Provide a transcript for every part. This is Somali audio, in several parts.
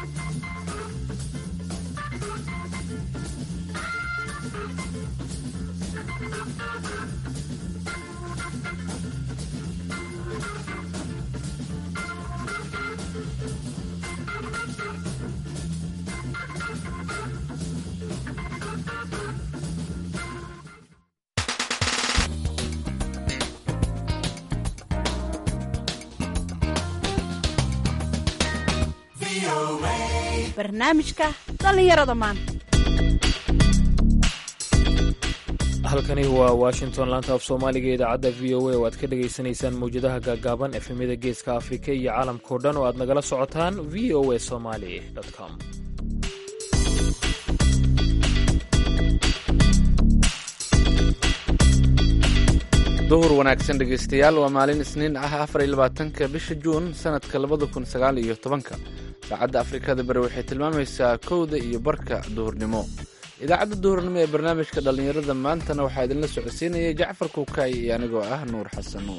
barnaamijka dhallinyarada maanta halkani waa washington laanta af soomaaliga ee idaacadda v o a oo aad ka dhagaysanaysaan mawjadaha gaagaaban efemyada geeska afrika iyo caalamkao dhan oo aad nagala socotaan v o a somali com duhur wanaagsan dhegaystayaal waa maalin isniin ah afar iyo labaatanka bisha juun sanadka labada kun sagaal iyo tobanka saacadda afrikada bari waxay tilmaamaysaa kowda iyo barka duhurnimo idaacadda duhurnimo ee barnaamijka dhallinyarada maantana waxaa idinla socodsiinaya jacfar kuukaay iyo anigoo ah nuur xasan nuur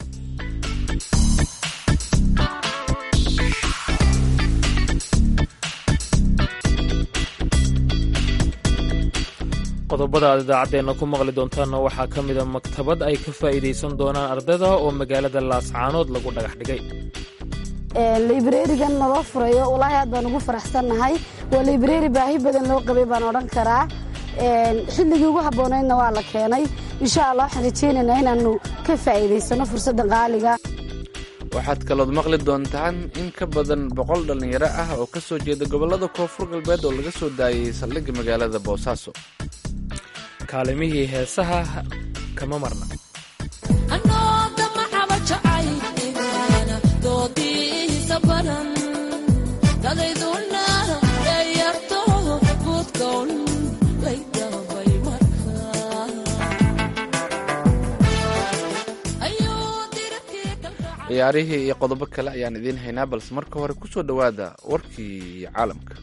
qodobada aad idaacaddeenna ku maqli doontaanna waxaa ka mida maktabad ay ka faa'iidaysan doonaan ardayda oo magaalada laascaanood lagu dhagax dhigay librarigan naloo furayo walaahi aad baan ugu faraxsannahay waa librari baahi badan loo qabay baan odhan karaa xilligii ugu habboonaydna waa la keenay insha allah waxaan rajaynaynaa inaannu ka faa'iidaysano fursadda qaaliga waxaad kalood maqli doontaan in ka badan boqol dhallinyaro ah oo ka soo jeeda gobollada koonfur galbeed oo laga soo daayay saldhigga magaalada boosaaso kaalimihii heesaha kama marna ciyaarihii iyo qodobo kale ayaan idiin haynaa balse marka hore ku soo dhowaada warkii caalamka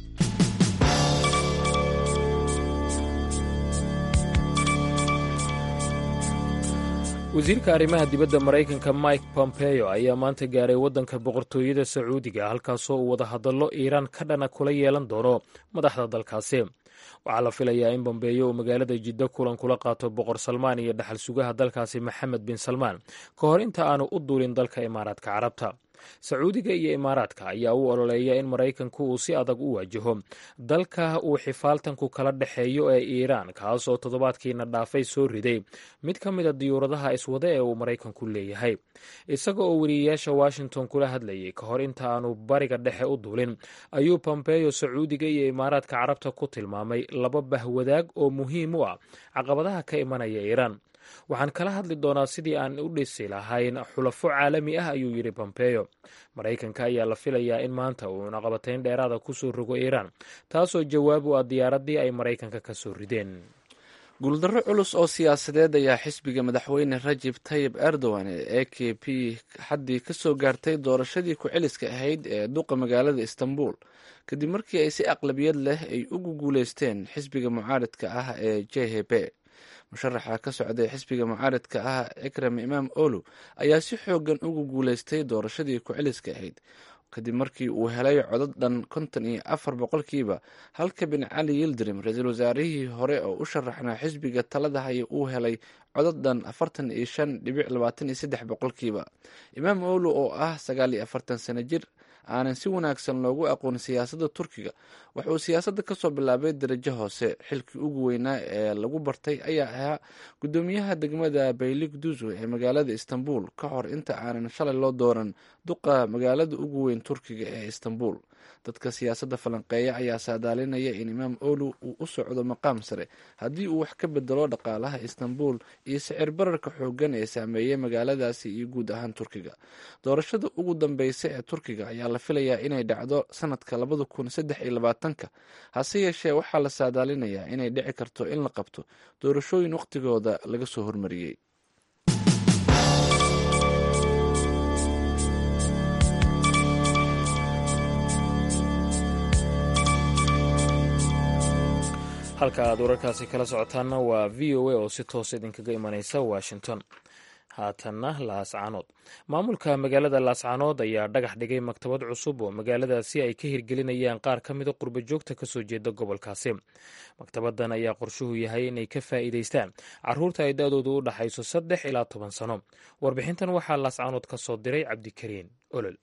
wasiirka arrimaha dibadda maraykanka mike pompeo ayaa maanta gaaray waddanka boqortooyada sacuudiga halkaasoo uu wadahadallo iiraan ka dhana kula yeelan doono madaxda dalkaasi waxaa la filayaa in bombeeyo uu magaalada jiddo kulan kula qaato boqor salmaan iyo dhaxal sugaha dalkaasi maxamed bin salmaan ka hor inta aanu u duulin dalka imaaraadka carabta sacuudiga iyo imaaraadka ayaa u ololeeya in maraykanku uu si adag u waajaho dalka uu xifaaltanku kala dhexeeyo ee iiraan kaas oo toddobaadkiina dhaafay soo riday mid ka mida diyuuradaha iswade ee uu maraykanku leeyahay isaga oo weriyayaasha washington kula hadlayay ka hor inta aanu bariga dhexe u duulin ayuu pompeyo sacuudiga iyo imaaraadka carabta ku tilmaamay laba bahwadaag oo muhiim u ah caqabadaha ka imanaya iiraan waxaan kala hadli doonaa sidii aan u dhisi lahayn xulafo caalami ah ayuu yidhi bombeyo maraykanka ayaa la filayaa in maanta uu cunaqabatayn dheeraada ku soo rogo iiraan taasoo jawaab u ah diyaaraddii ay maraykanka ka soo rideen guuldarro culus oo siyaasadeed ayaa xisbiga madaxweyne rajib tayib erdogan ee e k p xaddii ka soo gaartay doorashadii ku-celiska ahayd ee duqa magaalada istanbul kadib markii ay si aqlabiyad leh ay ugu guuleysteen xisbiga mucaaradka ah ee j h b musharaxa ka socday xisbiga mucaaradka ah ekrem imaam olu ayaa si xoogan ugu guuleystay doorashadii ku-celiska ahayd kadib markii uu helay codad dhan konton iyo afar boqolkiiba halka bin cali yildirim ra-iisul wasaarihii hore oo u sharaxnaa xisbiga talada haya uu helay codad dhan afartan iyo shan dhibic labaatan iyo saddex boqolkiiba imaam olu oo ah sagaal iyo afartan sano jir aanan si wanaagsan loogu aqoon siyaasadda turkiga wuxuu siyaasadda kasoo bilaabay darajo hoose xilkii ugu weynaa ee lagu bartay ayaa ahaa guddoomiyaha degmada baylig duzu ee magaalada istanbul ka hor inta aanan shalay loo dooran duqa magaalada ugu weyn turkiga ee istanbul dadka siyaasadda falanqeeya ayaa saadaalinaya in imaam olu uu u socdo maqaam sare haddii uu wax ka bedelo dhaqaalaha istanbul iyo sicir bararka xoogan ee saameeyey magaaladaasi iyo guud ahaan turkiga doorashada ugu dambeysa ee turkiga ayaa la filayaa inay dhacdo sanadka labada kun saddex iyo labaatanka hase yeeshee waxaa la saadaalinayaa inay dhici karto in la qabto doorashooyin wakhtigooda laga soo hormariyey halka aad wararkaasi kala socotaanna waa v o a oo si toos idinkaga imanaysa washington haatanna laascaanood maamulka magaalada laascaanood ayaa dhagax dhigay maktabad cusub oo magaaladaasi ay ka hirgelinayaan qaar ka mida qurba joogta kasoo jeeda gobolkaasi maktabadan ayaa qorshuhu yahay inay ka faa'iidaystaan caruurta ay da-doodu u dhaxayso saddex ilaa toban sano warbixintan waxaa laascaanood ka soo diray cabdikariin olol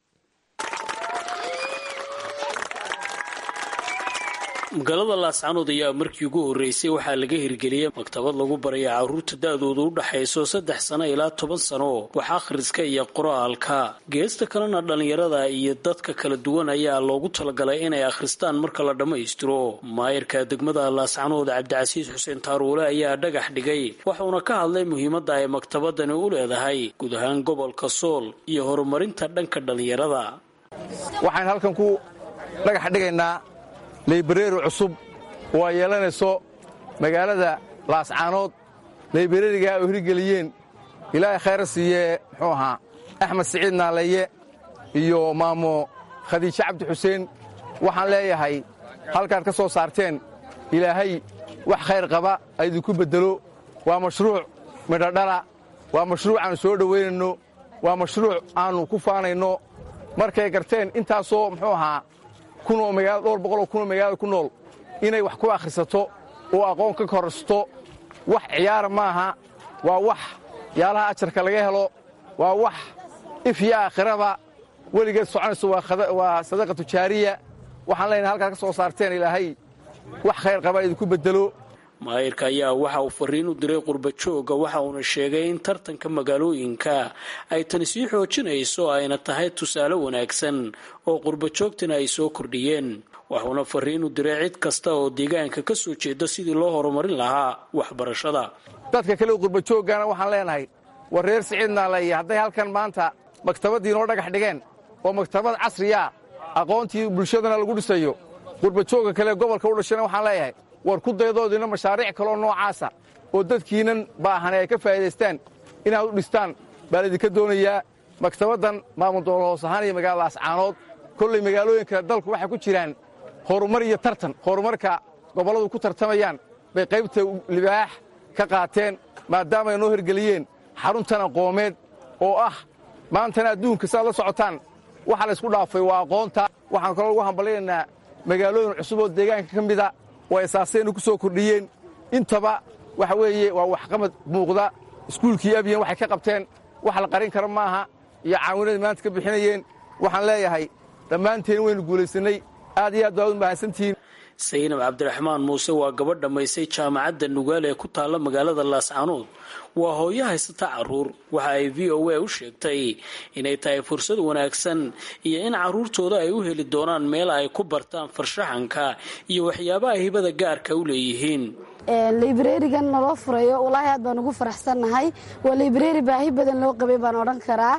magaalada laascanood ayaa markii ugu horreysay waxaa laga hirgeliyey maktabad lagu baraya carruurta da-doodu u dhaxayso saddex sano ilaa toban sano wax akhriska iyo qoraalka geesta kalena dhallinyarada iyo dadka kala duwan ayaa loogu talagalay inay akhristaan marka la dhammaystiro maayirka degmada laascanood cabdicasiis xuseen taaruule ayaa dhagax dhigay waxuuna ka hadlay muhiimadda ay maktabadani u leedahay guud ahaan gobolka sool iyo horumarinta dhanka dhallinyarada waxaan halkan ku dhagax dhigaynaa laybareeri cusub oo ay yeelanayso magaalada laascaanood laybareerigaa oo hirgeliyeen ilaahay khayra siiyee muxuu ahaa axmed siciid naaleeye iyo maamo khadiijo cabdi xuseen waxaan leeyahay halkaad ka soo saarteen ilaahay wax khayr qaba aydinku beddelo waa mashruuc midhodhala waa mashruuc aannu soo dhowaynayno waa mashruuc aannu ku faanayno markay garteen intaasoo muxuu ahaa kunoo magaala dhowr boqoloo kunoo magaalada ku nool inay wax ku akhrisato oo aqoon ka korsato wax ciyaara maaha waa wax yaalaha ajarka laga helo waa wax ifyo aakhiraba weligeed soconayso waa sadaqa tujaariya waxaan leenahay halkaad ka soo saarteen ilaahay wax khayr qaba idinku beddelo maayirka ayaa waxa uu fariin u diray qurba joogga waxa uuna sheegay in tartanka magaalooyinka ay tani sii xoojinayso ayna tahay tusaale wanaagsan oo qurba joogtana ay soo kordhiyeen waxuuna fariin u diray cid kasta oo deegaanka ka soo jeeda sidii loo horumarin lahaa waxbarashada dadka kale qurba jooggana waxaan leenahay war reer siciid naaleeye hadday halkan maanta maktabaddii noo dhagax dhigeen oo maktabad casriya aqoontii bulshadana lagu dhisayo qurba joogga kale gobolka u dhashana waxaan leeyahay war ku daydoodiina mashaariic kaloo noocaasa oo dadkiinan baahane ay ka faa'iidaystaan inaad u dhistaan baa laydinka doonayaa maktabaddan maamul doolo hoos ahaan iyo magaalada laascaanood kollay magaalooyinka dalku waxay ku jiraan horumar iyo tartan horumarka gobolladu ku tartamayaan bay qaybta libaax ka qaateen maadaama ay noo hirgeliyeen xaruntan aqoomeed oo ah maantana adduunka saaad la socotaan waxa laysku dhaafay waa aqoonta waxaan kaloo lagu hambalinaynaa magaalooyin cusub oo deegaanka ka mida oo asaaseennu ku soo kordhiyeen intaba waxa weeye waa waxqabad muuqda iskuulkii abyan waxay ka qabteen wax la qarin kara maaha iyo caawinadii maanta ka bixinayeen waxaan leeyahay dhammaanteen waynu guulaysannay aad iyo aad baad u mahadsantihiin saynab cabdiraxmaan muuse waa gabadh dhammaysay jaamacadda nugaal ee ku taalla magaalada laascaanood waa hooyo haysata carruur waxa ay v o a u sheegtay inay tahay fursad wanaagsan iyo in carruurtooda ay u heli doonaan meel ay ku bartaan farshaxanka iyo waxyaabaha hibada gaarka u leeyihiin librarigan naloo furayo walaahi aad baan ugu faraxsannahay waa librari baahi badan loo qabay baan odhan karaa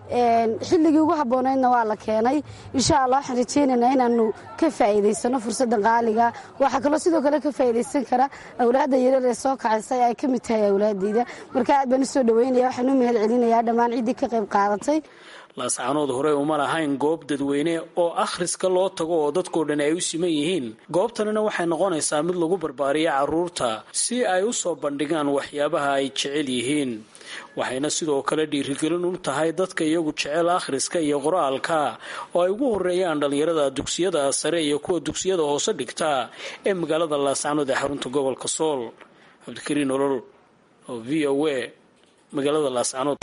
xilligii ugu habboonaydna waa la keenay insha allah waxaan rajaynaynaa inaanu ka faa'iidaysano fursadda qaaliga waxaa kaloo sidoo kale ka faa'iidaysan kara awlaadda yaryar ee soo kacaysay ay ka mid tahay awlaaddayda marka aad baan u soo dhoweynaya waxaan u mahad celinayaa dhammaan ciddii ka qayb qaadatay laascaanood horey uma lahayn goob dadweyne oo akhriska loo tago oo dadkoo dhan ay u siman yihiin goobtanina waxay noqonaysaa mid lagu barbaariya carruurta si ay u soo bandhigaan waxyaabaha ay jecel yihiin waxayna sidoo kale dhiirigelin u tahay dadka iyagu jecel akhriska iyo qoraalka oo ay ugu horeeyaan dhallinyarada dugsiyada sare iyo kuwa dugsiyada hoose dhigta ee magaalada laascaanood ee xarunta gobolka sool cabdikariin olol oo v o a magaalada laascaanood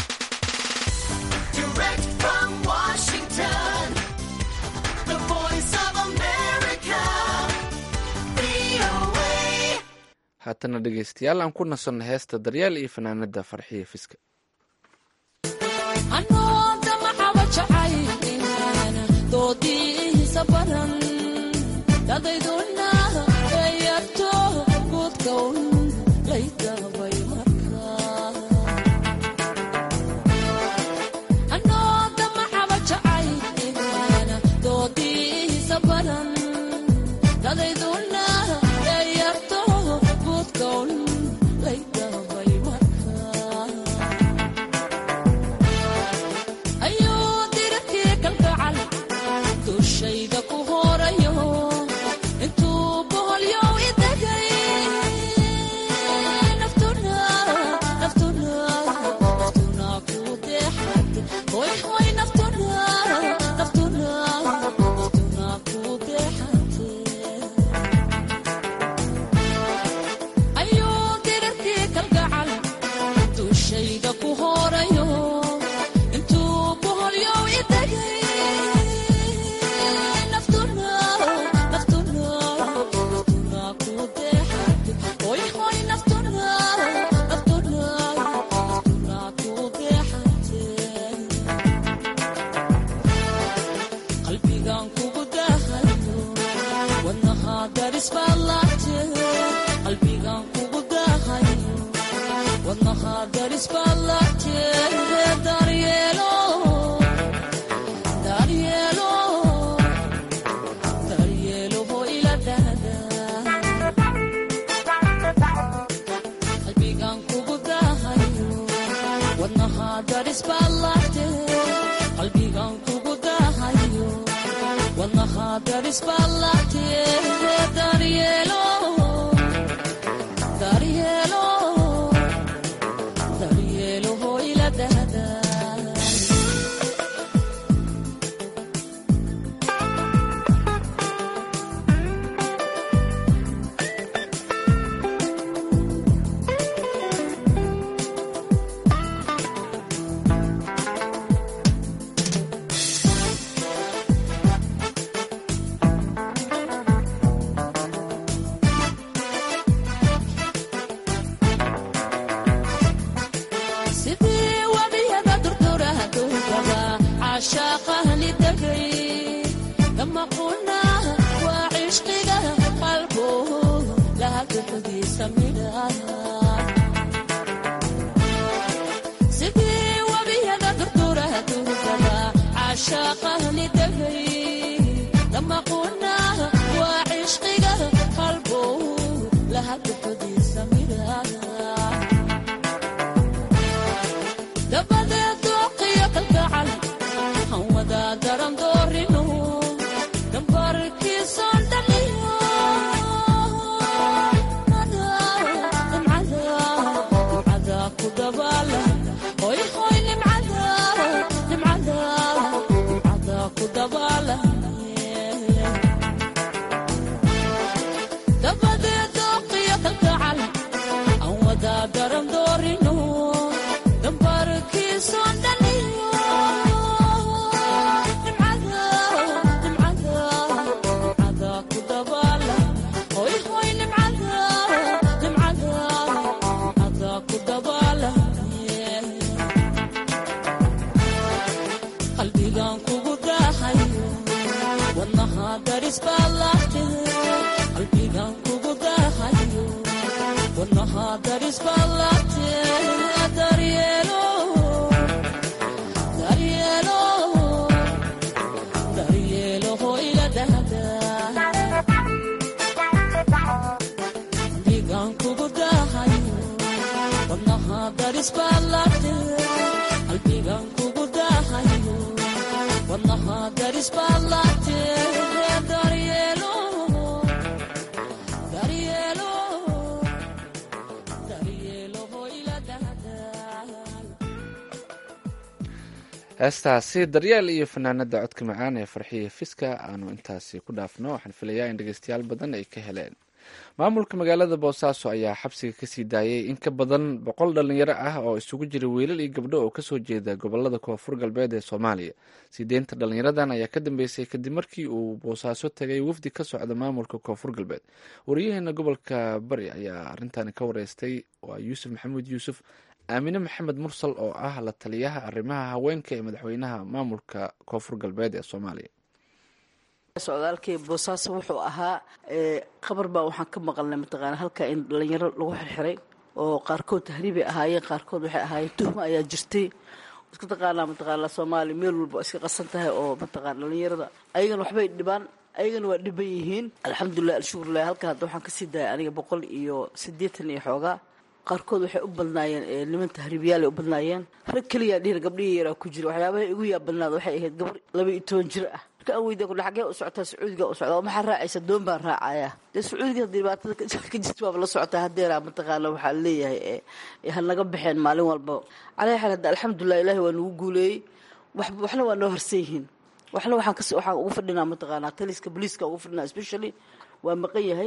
haatana dhegeystayaal aan ku nasanno heesta daryaal iyo fanaanada farxiya fiska ayuu dirarkii kalgacal dushayda ku horayo intuu heestaasi daryeel iyo fanaanada codka macaan ee farxiya fiska aanu intaasi ku dhaafno waxaan filayaa in dhegeystayaal badan ay ka heleen maamulka magaalada boosaaso ayaa xabsiga kasii daayay in ka badan boqol dhalinyaro ah oo isugu jira wiilal iyo gabdho oo kasoo jeeda gobolada koonfur galbeed ee soomaaliya sideenta dhalinyaradan ayaa ka dambeysay kadib markii uu boosaaso tagay wafdi ka socda maamulka koonfur galbeed wariyaheena gobolka bari ayaa arintani ka wareystay waa yuusuf maxamuud yuusuf aamine maxamed mursal oo ah la taliyaha arrimaha haweenka ee madaxweynaha maamulka koonfur galbeed ee soomaaliya socdaalkii boosaaso wuxuu ahaa qabar baa waxaan ka maqalnay mataqaana halka in dhalinyaro lagu xirxiray oo qaarkood tahriibay ahaayeen qaarkood waxay ahaayeen tuhma ayaa jirtay iska taqaanaa mataqaana soomaaliya meel walba iska qasan tahay oo mataqaana dhalinyarada ayagana waxbay dhibaan ayagana waa dhiban yihiin alxamdulilah alshukurlah halka hadda waxaan kasii daayay aniga boqol iyo siddeetan iyo xoogaa qaarkood waxay u badnaayeen niman tahriibiyaal u badnaayeen rag keliyaa dhihin gabdhihii yaraa ku jira waxyaabaha igu yaab badnaad waxay ahayd gabar laba iyo toban jir ah marka aan weydiya kudhe xaggee u socotaa sacuudiga u socdaa maxaa raacaysa doon baan raacayaa dee sacuudiga haddii dhibaatada ka jirta baaba la socotaa haddeeraa mataqaana waxaa leeyahay ha naga baxeen maalin walba calaa xaal hadda alxamdulilah ilaahi waa nagu guuleeyey waxna waa noo harsan yihiin waxna waxaan kas waxaan ugu fadhinaa mataqaanaa taliska booliiska ugu fadhinaa especially waa maqan yahay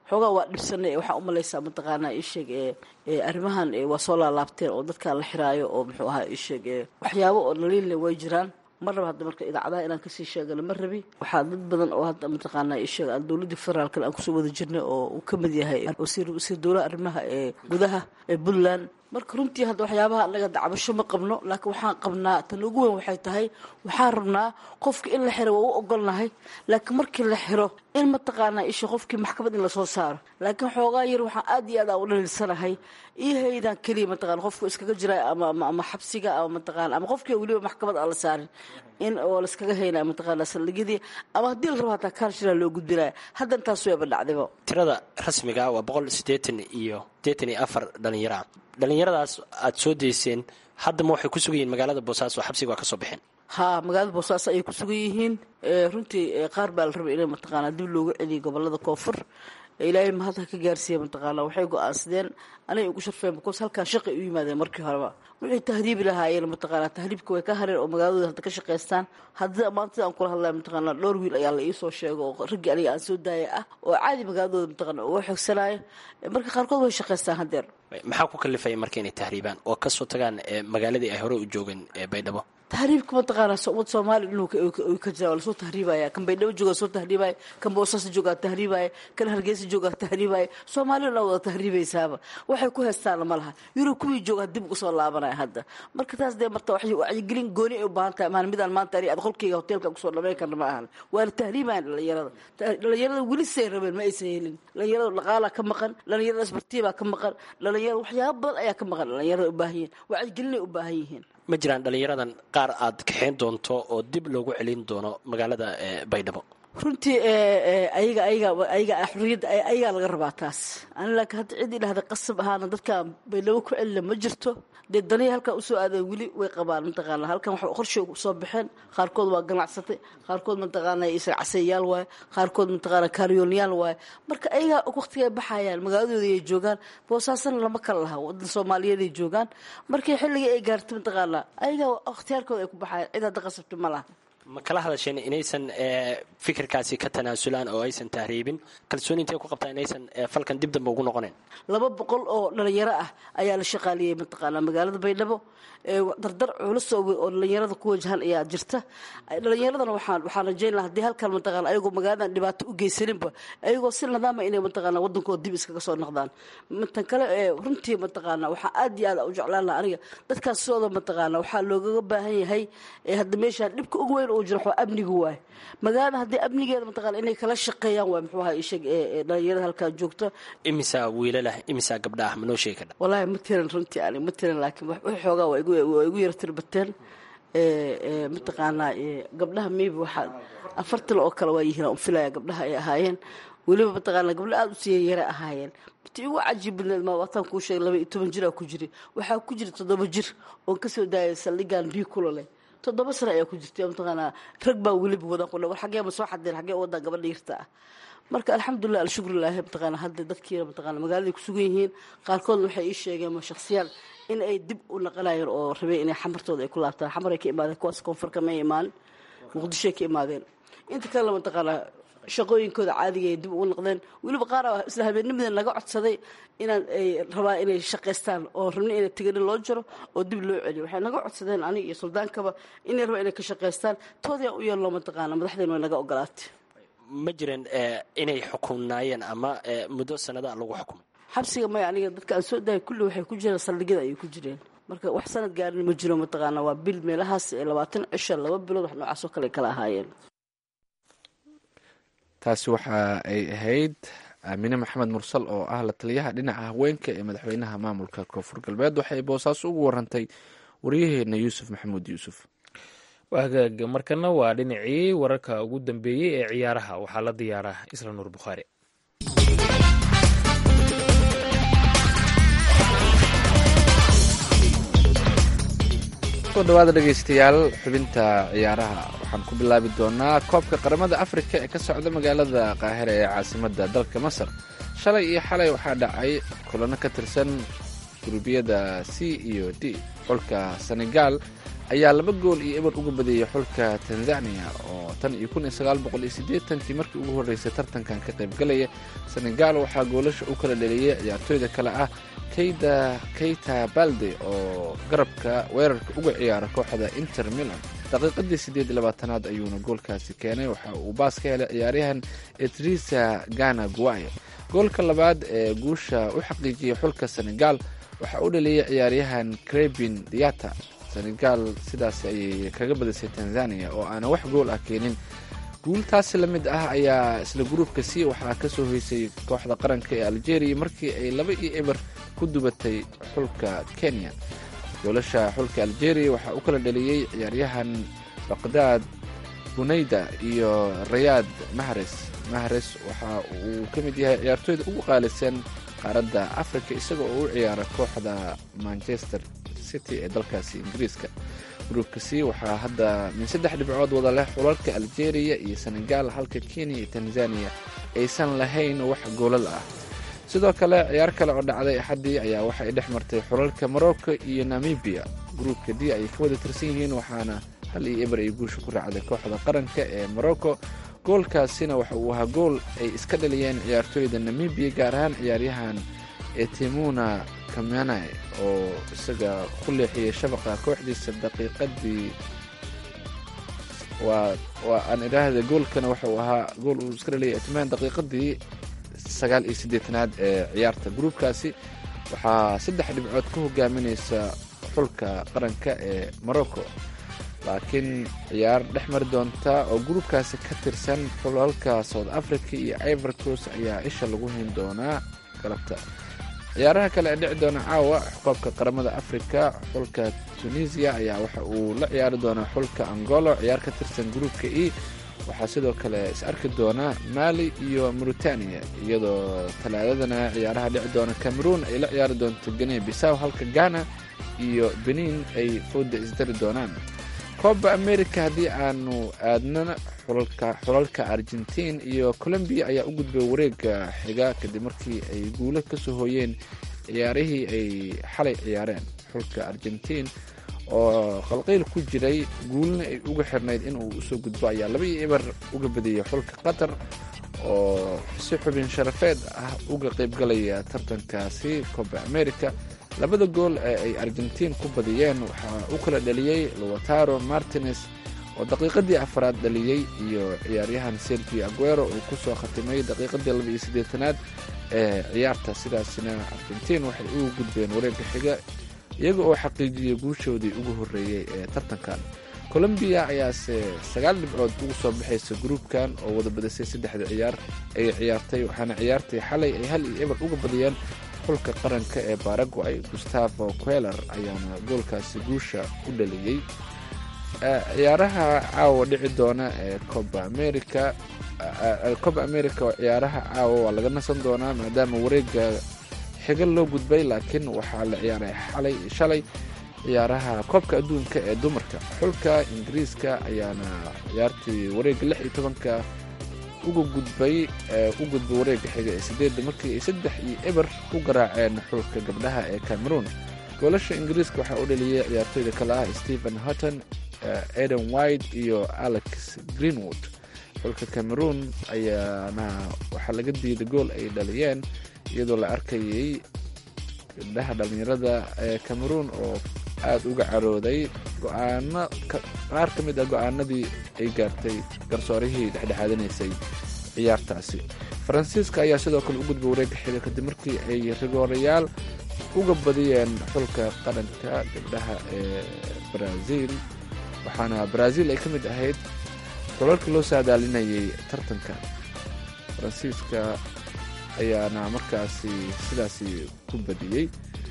xoogaa waa dhibsanay waxaa umalaysaa mataqaanaa isheeg ee arrimahan waa soo laalaabteen oo dadkaan la xiraayo oo muxuu ahaa isheeg waxyaabo oo dhaliille way jiraan ma raba hadda marka idaacadaha inaan kasii sheegano ma rabi waxaa dad badan oo hadda mataqaanaa isheeg aan dowladii federaalkan aan kusoo wada jirnay oo uu ka mid yahay wasiir wasiir dowlaha arrimaha ee gudaha ee puntland marka runtii hadda waxyaabaha anaga dacbasho ma qabno laakiin waxaan qabnaa tan ugu weyn waxay tahay waxaan rabnaa qofka in la xiro waa u ogolnahay laakiin markii la xiro in mataqaanaa isha qofkii maxkamad in lasoo saaro laakiin xoogaa yar waxaan aad iyo aad aan u dhaliilsanahay iyo haydan keliya mataqana qofku iskaga jira ama ama xabsiga ama mataqana ama qofkii weliba maxkamad aan la saarin in oo laiskaga haynaya mataqaana saldhigyadii ama haddii la rabo hataa kaarshilaa loo gudbinaya hadda intaas weeba dhacdibo tirada rasmiga waa boqol sideetan iyo sideetan iyo afar dhalinyaro ah dhalinyaradaas aada soo dayseen haddama waxay ku sugan yihiin magaalada boosaaso xabsiga waa ka soo baxeen haa magaalada boosaaso ayay ku sugan yihiin runtii qaar baa la rabay inay mataqaanaa dib loogu celiyo gobolada koonfur ilaahay mahad ha ka gaarsiiya mataqaana waxay go-aansadeen anay ugu sharfeen bikoos halkaan shaqay u yimaadeen markii horeba wixii tahriibi lahaayeen mataqaana tahriibka way ka hareen oo magaaladooda hadda ka shaqaystaan haddii maanta aan kula hadlaya mataqaana dhowr wiil ayaa la iisoo sheega oo raggii aniga aan soo daaya ah oo caadi magaaladooda mataqaana uga xoogsanaayo marka qaarkood way shaqaystaan haddeer maxaa ku kalifaya marka inay tahriibaan oo kasoo tagaan magaaladii ay hore u joogeen baydhabo tahriibka mataqaana ummad soomaaliya inuu ka jira waa lasoo tahriibaya kan baydhabo jooga soo tahriibaya kan boosaaso joogaa tahriibaya kan hargeysa joogaa tahriibaya soomaaliya dhan wada tahriibaysaaba waxay ku heystaana ma laha yurub kuwii joogaa dib uga soo laabanaya hadda marka taas dee marta wacyigelin gooni ay u baahan tahay maan midaan maanta ani ad qolkeyga hoteelka kusoo dhamayn karna ma ahan waana tahriibayan dhalinyarada dhalinyarada weli say rabeen ma aysan helin dhalinyarada dhaqaalaa ka maqan dhalinyarada isbartiibaa ka maqan dhalinyarada waxyaaba badan ayaa ka maqan dhalinyarada u baahan yihiin wacyigelinay u baahan yihiin ma jiraan dhalinyaradan qaar aad kaxayn doonto oo dib loogu celin doono magaalada baydhabo runtii ayaga ayaga ayaga xurriyadda ayagaa laga rabaa taas ani laakiin hadda cid idhahda qasab ahaana dadkaan baydhabo ku celina ma jirto dee daniya halkaan usoo aadeen weli way qabaan mataqaana halkan wax qorshay soo baxeen qaarkood waa ganacsatay qaarkood mataqaana caseeyaal waaye qaarkood mataqaana kaaryoonyaal waaye marka ayagaa waqtigay baxayaan magaaladooda ay joogaan boosaasana lama kala laha wadan soomaaliyeed ay joogaan markii xilligii ay gaartay mataqaana ayagaa ikhtiyaarkooda ay ku baxayaan cid hadda qasabta ma laha ma kala hadasheen inaysan fikirkaasi ka tanaasulaan oo aysan tahriibin kalsooni intay ku qabtaa inaysan falkan dib dambe ugu noqonayn laba boqol oo dhalinyaro ah ayaa la shaqaaliyey mataqaanaa magaalada baydhabo dardar culus oo dhalinyarada ku wajahan ayaa jirta dhalinyaradana waxaan waxaan rajayn laha hadii halkan mataqaana ayagoo magaaladan dhibaato u geysaninba ayagoo si nidaama inay mataqaana wadankooda dib iskaga soo noqdaan tan kale runtii mataqaana waxaa aad iyo aad u jeclaan laha aniga dadkaas sidooda mataqaana waxaa loogaga baahan yahay hadda meeshaan dhibka ugu weyn uu jiro waxaa amniga waay magaalada haddii amnigeeda mataqaana inay kala shaqeeyaan waay muxuu ahaa ishag ee dhalinyarada halkaa joogta imisaa wiilalah imisaa gabdha ah manoo sheegi kardha wallaahi ma tiran runtii ani ma tiran laakiin wax xoogaa waa igu waa igu yara tirbateen mataqaanaa gabdhaha maybe waxaa afartan oo kale waa yihiin aan filaya gabdhaha ay ahaayeen weliba mataqaana gabdha aada u siiya yare ahaayeen ti ugu cajiib badneed ma wataan kuu sheegay laba iyo toban jiraa ku jiri waxaa ku jira toddoba jir oon kasoo daayay saldhigaan bii kulole toddoba sano ayaa ku jirtay mataqaanaa rag baa weliba wadan ku war xagee ma soo xadeen xagee wadan gabadha yarta ah marka alxamdulilah alshukrulilahi mataqaana hadda dadkiina mataqaana magaaladay ku sugan yihiin qaarkoodna waxay ii sheegeen ma shakhsiyaal in ay dib u naqanayeen oo rabeen inay xamartooda ay ku laabtaan xamaray ka imaadeen kuwaas koonfurka may imaan muqdishoay ka imaadeen inta kalena mataqaanaa shaqooyinkooda caadiga ay dib ugu noqdeen weliba qaar isla habeennimadan naga codsaday inaan ay rabaa inay shaqaystaan oo rabna inay tiganin loo jiro oo dib loo celiyo waxay naga codsadeen aniga iyo suldaankaba inay rabaa inay ka shaqaystaan toodii aan u yeelno mataqaana madaxdeen way naga ogolaatay ma jireen inay xukumnaayeen ama muddo sanada lagu xukumay xabsiga maya aniga dadka aan soo daayay kulli waxay ku jireen saldhigyada ayay ku jireen marka wax sanad gaarin ma jiro mataqaana waa bil meelahaas labaatan cisha laba bilood wax noocaasoo kale kala ahaayeen taasi waxa ay ahayd aamine maxamed mursal oo ah la taliyaha dhinaca haweenka ee madaxweynaha maamulka koonfur galbeed waxay boosaaso ugu warantay waryaheena yuusuf maxamuud yuusuf hagaag markana waa dhinacii wararka ugu dambeeyey ee ciyaaraha waxaa la diyaaraa isla nuur bukhaari soo dhawaada dhegeystayaal xubinta ciyaaraha waxaan ku bilaabi doonaa koobka qaramada afrika ee ka socda magaalada qaahira ee caasimadda dalka masar shalay iyo xalay waxaa dhacay kulano ka tirsan gurubyada c iyo d xulka senegal ayaa laba gool iyo eber uga badiyey xulka tanzania oo tan iyo kun iyo sagaal boqol iyo siddeetankii markii ugu horreysay tartankan ka qaybgalaya senegal waxaa goolasha u kala dhaliyey ciyaartooyda kale ah keyda keyta balde oo garabka weerarka uga ciyaara kooxda inter milan daqiiqadii siddeed iyo labaatanaad ayuuna goolkaasi keenay waxa uu baas ka helay ciyaaryahan etrisa gana guayo goolka labaad ee guusha u xaqiijiyey xulka senegal waxaa u dhaliyey ciyaaryahan crebin diata senegal sidaas ayay kaga badisay tanzania oo aanan wax gool ah keenin guultaasi la mid ah ayaa isla gruubka c waxaa ka soo hoysay kooxda qaranka ee algeria markii ay laba iyo eber ku dubatay xulka kenya goolasha xulka algeria waxaa u kala dhaliyey ciyaaryahan baqdaad bunayda iyo rayaad mahres mahres waxa uu ka mid yahay ciyaartooyda ugu qaalisan qaaradda africa isaga oo u ciyaara kooxda manchester city ee dalkaasi ingiriiska gruubka c waxaa hadda min saddex dhibcood wada leh xulalka algeria iyo senegal halka kenya iyo tanzania aysan lahayn wax goolal ah sidoo kale ciyaar kale oo dhacday axaddii ayaa waxay dhex martay xulalka morocco iyo namibia gruubka d ayay ka wada tirsan yihiin waxaana hal iyo eber ay guusha ku raacday kooxda qaranka ee morocco goolkaasina waxa uu ahaa gool ay iska dhaliyeen ciyaartooyda namibia gaar ahaan ciyaaryahan etimuna kamanai oo isaga ku leexiyey shabaqa kooxdiisa daqiiqadii waa waa aan idhaahda goolkana waxa uu ahaa gool uu iska dhaliyay etiman daqiiqadii sagaal iyo siddeetanaad ee ciyaarta gruubkaasi waxaa saddex dhibcood ka hogaaminaysa xulka qaranka ee morocco laakiin ciyaar dhex mari doonta oo gruubkaasi ka tirsan xulalka south africa iyo ivorcos ayaa isha lagu hayn doonaa galabta ciyaaraha kale ee dhici doona caawa koobka qaramada africa xulka tunisia ayaa waxa uu la ciyaari doonaa xulka angolo ciyaar ka tirsan gruubka e waxaa sidoo kale is arki doona mali iyo mauritania iyadoo talaadadana ciyaaraha dhici doona cameroon ay la ciyaari doonto gene bisaw halka ghana iyo benin ay fooda isdari doonaan kooba america haddii aanu aadnana xulalka argentiin iyo colombiya ayaa u gudbay wareega xiga kadib markii ay guulo ka soo hooyeen ciyaarihii ay xalay ciyaareen xulka argentiin oo qalqayl ku jiray guulna ay uga xirnayd inuu usoo gudbo ayaa laba iyo eber uga badiyey xulka qatar oo si xubin sharafeed ah uga qaybgalaya tartankaasi coba america labada gool ee ay argentiin ku badiyeen waxaa u kala dhaliyey lowataro martines oo daqiiqadii afaraad dhaliyey iyo ciyaaryahan sergio aguero uu kusoo khatimay daqiiqadii laba iyo siddeetanaad ee ciyaarta sidaasina argentiin waxay ugu gudbeen wareegga xiga iyaga oo xaqiijiyey guushoodii ugu horreeyey ee tartankan colombiya ayaase sagaal dhibcood ugu soo baxaysa gruubkan oo wada badisay saddexda ciyaar ay ciyaartay waxaana ciyaartay xalay ay hal iyo eber uga badiyeen xulka qaranka ee baraguay gustavo queler ayaana goolkaasi guusha u dhaliyey ciyaaraha caawa dhici doona ee coba america coba america oo ciyaaraha caawa waa laga nasan doonaa maadaama wareega xiga loo gudbay laakiin waxaa la ciyaaray xalay shalay ciyaaraha koobka adduunka ee dumarka xulka ingiriiska ayaana ciyaartii wareega lix iyo tobanka uga gudbay u gudbay wareega xiga ee sideedda markii ay saddex iyo eber ku garaaceen xulka gabdhaha ee cameroon goolasha ingiriiska waxaa u dhaliyey ciyaartooyda kale ah stephen hutton eden white iyo alex greenwood xulka cameroon ayaana waxaa laga diiday gool ay dhaliyeen iyadoo la arkayay gabdhaha dhallinyarada ee cameroon oo aada uga carooday go-aano qaar ka mid ah go-aanadii ay gaartay garsoorihii dhexdhexaadinaysay ciyaartaasi faransiiska ayaa sidoo kale u gudbay wareegga xiga kadib markii ay rigoorayaal uga badiyeen xulka qaranka gabdhaha ee brazil waxaana brazil ay ka mid ahayd xulalkii loo saadaalinayay tartanka faransiiska ayaana markaasi sidaasi ku badiyey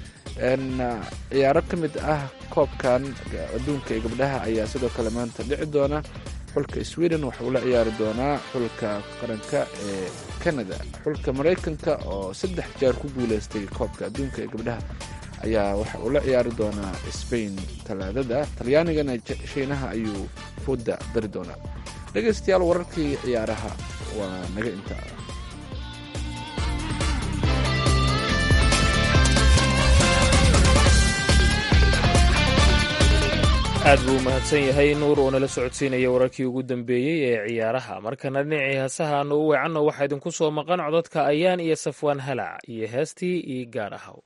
ciyaaro ka mid ah koobkan adduunka ee gabdhaha ayaa sidoo kale maanta dhici doona xulka sweden waxa uu la ciyaari doonaa xulka qaranka ee canada xulka maraykanka oo saddex jeer ku guuleystay koobka adduunka ee gabdhaha ayaa waxa uu la ciyaari doonaa spain talaadada talyaanigana shiinaha ayuu fooda dari doonaa dhegaystayaal wararkii ciyaaraha waa naga inta aad buu u mahadsan yahay nuur oo nala socodsiinaya wararkii ugu dambeeyey ee ciyaaraha markana dhinacii heesaha aanu u weecanno waxaa idinku soo maqan codadka ayaan iyo safwaan halac iyo heestii io gaar ahaw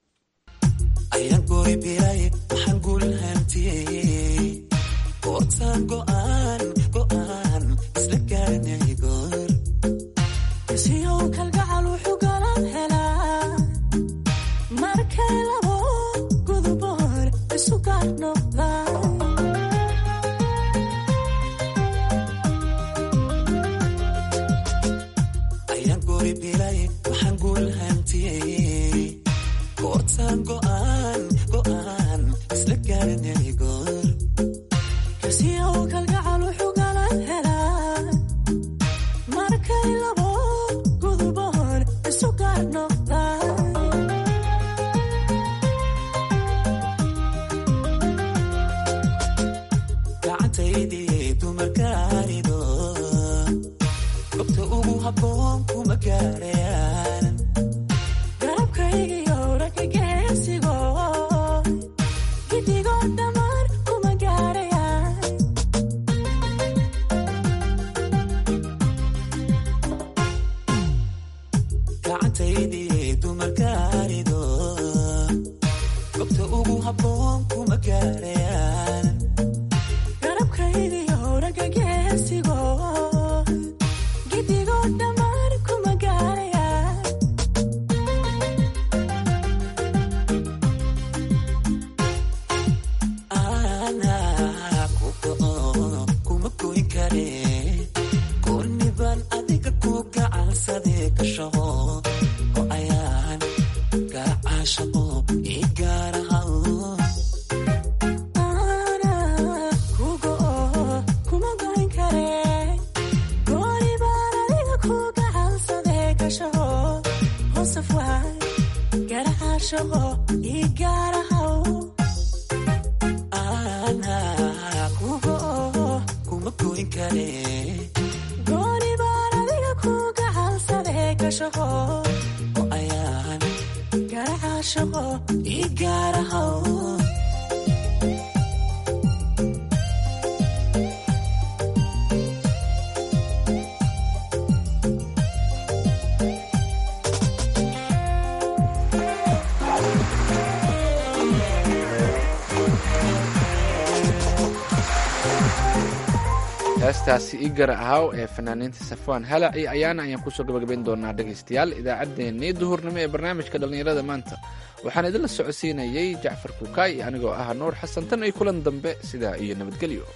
heestaasi ii gara ahaw ee fanaaniinta safwaan halaci ayaana ayaan kusoo gabagabayn doonaa dhegaystayaal idaacaddeenii duhurnimo ee barnaamijka dhallinyarada maanta waxaan idinla socodsiinayey jacfar kuukaay anigoo ah nuur xasan tan iyo kulan dambe sidaa iyo nabadgelyo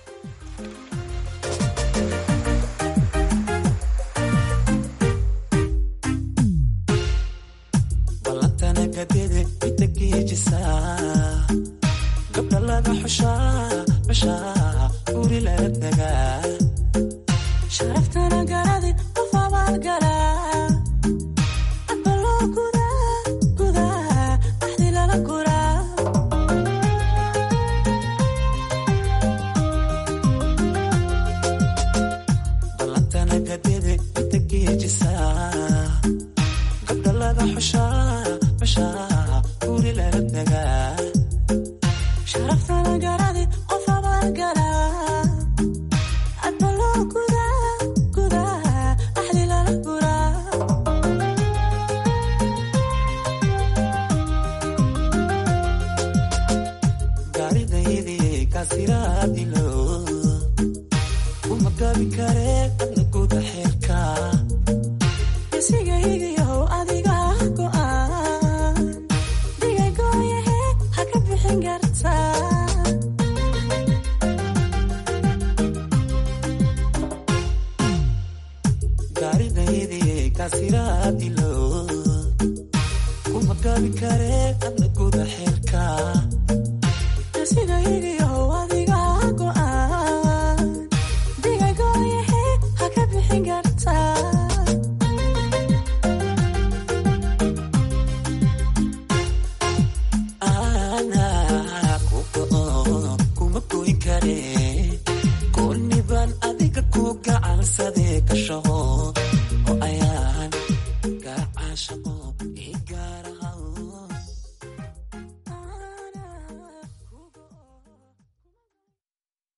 kuma goyn kare